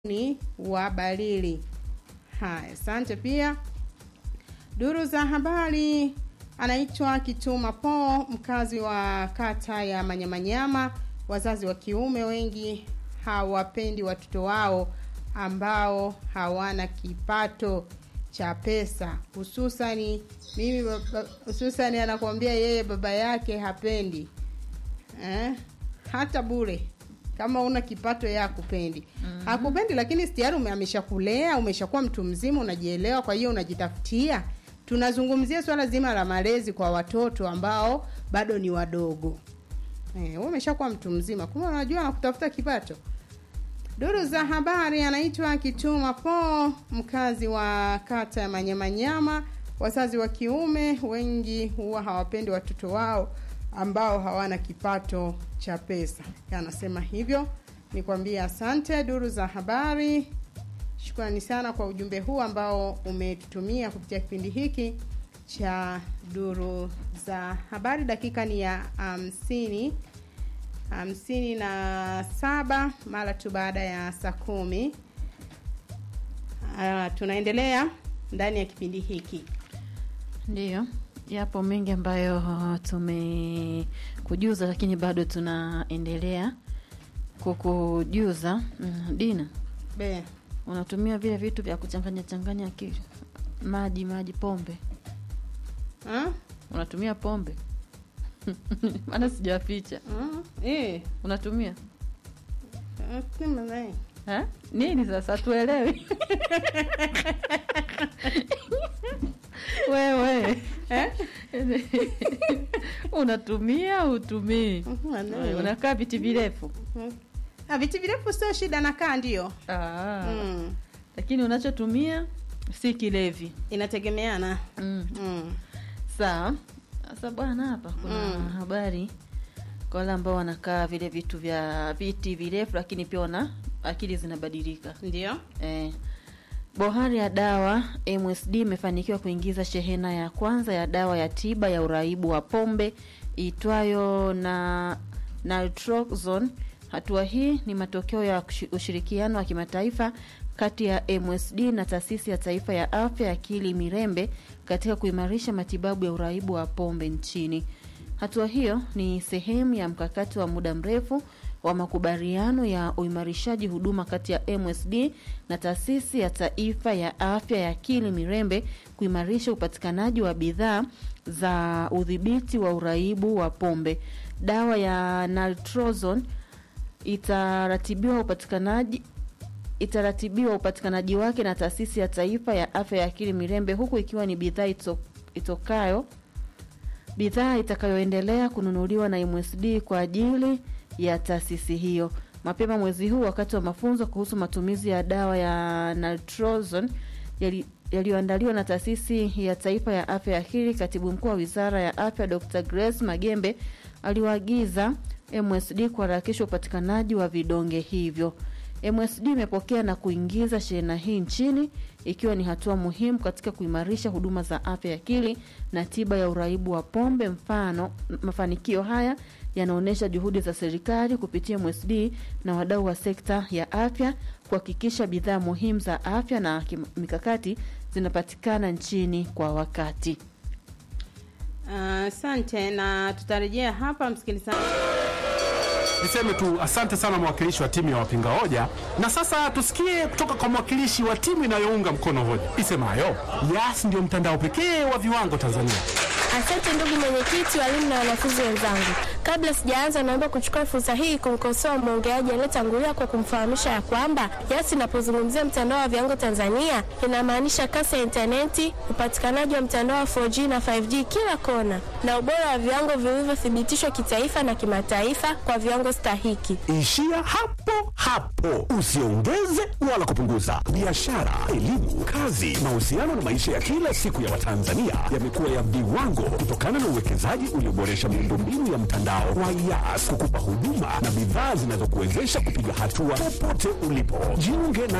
ni wa Balili. Haya, asante pia. Duru za habari anaitwa Kituma Po, mkazi wa kata ya Manyamanyama. Wazazi wa kiume wengi hawapendi watoto wao ambao hawana kipato cha pesa, hususani mimi baba- hususani anakuambia yeye baba yake hapendi eh? hata bure kama una kipato yeye hakupendi mm-hmm. hakupendi lakini tayari ume- ameshakulea umeshakuwa mtu mzima unajielewa kwa hiyo unajitafutia tunazungumzia swala zima la malezi kwa watoto ambao bado ni wadogo eh, wewe umeshakuwa mtu mzima kumbe unajua nakutafuta kipato Duru za habari anaitwa Kituma Po, mkazi wa kata ya Manyamanyama. Wazazi wa kiume wengi huwa hawapendi watoto wao ambao hawana kipato cha pesa. Anasema hivyo. Nikwambie asante. Duru za habari, shukrani sana kwa ujumbe huu ambao umetutumia kupitia kipindi hiki cha duru za habari. Dakika ni ya hamsini hamsini na saba mara tu baada ya saa kumi. Uh, tunaendelea ndani ya kipindi hiki Ndiyo, yapo mengi ambayo tumekujuza, lakini bado tunaendelea kukujuza. Mm, Dina, be unatumia vile vitu vya kuchanganya changanya akili, maji maji, pombe, Ah? unatumia pombe? maana sijaficha. Ah, eh, Unatumia ah, sema naye. ha? nini sasa? Tuelewi wewe Eh? unatumia utumii? Mhm, naye. Unakaa viti virefu Mhm. Ah, viti virefu sio shida nakaa ndio Ah. mm. lakini unachotumia si kilevi inategemeana mm. mm. sawa sasa bwana hapa kuna Mm. habari kwa wale ambao wanakaa vile vitu vya viti virefu lakini pia wana akili zinabadilika ndio eh. bohari ya dawa msd imefanikiwa kuingiza shehena ya kwanza ya dawa ya tiba ya uraibu wa pombe iitwayo na naltrexone hatua hii ni matokeo ya kushi- ushirikiano wa kimataifa kati ya msd na taasisi ya taifa ya afya ya akili mirembe katika kuimarisha matibabu ya uraibu wa pombe nchini hatua hiyo ni sehemu ya mkakati wa muda mrefu wa makubaliano ya uimarishaji huduma kati ya msd na taasisi ya taifa ya afya ya akili mirembe kuimarisha upatikanaji wa bidhaa za udhibiti wa uraibu wa pombe dawa ya naltrozone itaratibiwa upatikanaji itaratibiwa upatikanaji wake na taasisi ya taifa ya afya ya akili mirembe huku ikiwa ni bidhaa ito, itokayo bidhaa itakayoendelea kununuliwa na MSD kwa ajili ya taasisi hiyo. Mapema mwezi huu, wakati wa mafunzo kuhusu matumizi ya dawa ya naltrexone yali- yaliyoandaliwa na taasisi ya taifa ya afya ya akili, katibu mkuu wa wizara ya afya Dr. Grace Magembe aliwaagiza MSD kuharakisha upatikanaji wa vidonge hivyo. MSD imepokea na kuingiza shehena hii nchini ikiwa ni hatua muhimu katika kuimarisha huduma za afya ya akili na tiba ya uraibu wa pombe. Mfano, mafanikio haya yanaonyesha juhudi za serikali kupitia MSD na wadau wa sekta ya afya kuhakikisha bidhaa muhimu za afya na kim- mikakati zinapatikana nchini kwa wakati. asante na tutarejea hapa msikilizaji Niseme tu asante sana mwakilishi wa timu ya wapinga hoja, na sasa tusikie kutoka kwa mwakilishi wa timu inayounga mkono hoja isemayo Yas ndio mtandao pekee wa viwango Tanzania. Asante ndugu mwenyekiti, walimu na wanafunzi wenzangu. Kabla sijaanza, naomba kuchukua fursa hii kumkosoa mwongeaji aliyetangulia kwa kumfahamisha ya kwamba Yas inapozungumzia mtandao wa viwango Tanzania inamaanisha kasi ya intaneti, upatikanaji wa mtandao wa 4G na 5G kila kona, na ubora wa viwango vilivyothibitishwa kitaifa na kimataifa kwa viwango stahiki. Ishia hapo hapo, usiongeze wala kupunguza. Biashara, elimu, kazi, mahusiano na maisha ya kila siku ya Watanzania yamekuwa ya viwango kutokana na uwekezaji ulioboresha miundombinu ya mtandao wa Yas kukupa huduma na bidhaa zinazokuwezesha kupiga hatua popote ulipo. Jiunge na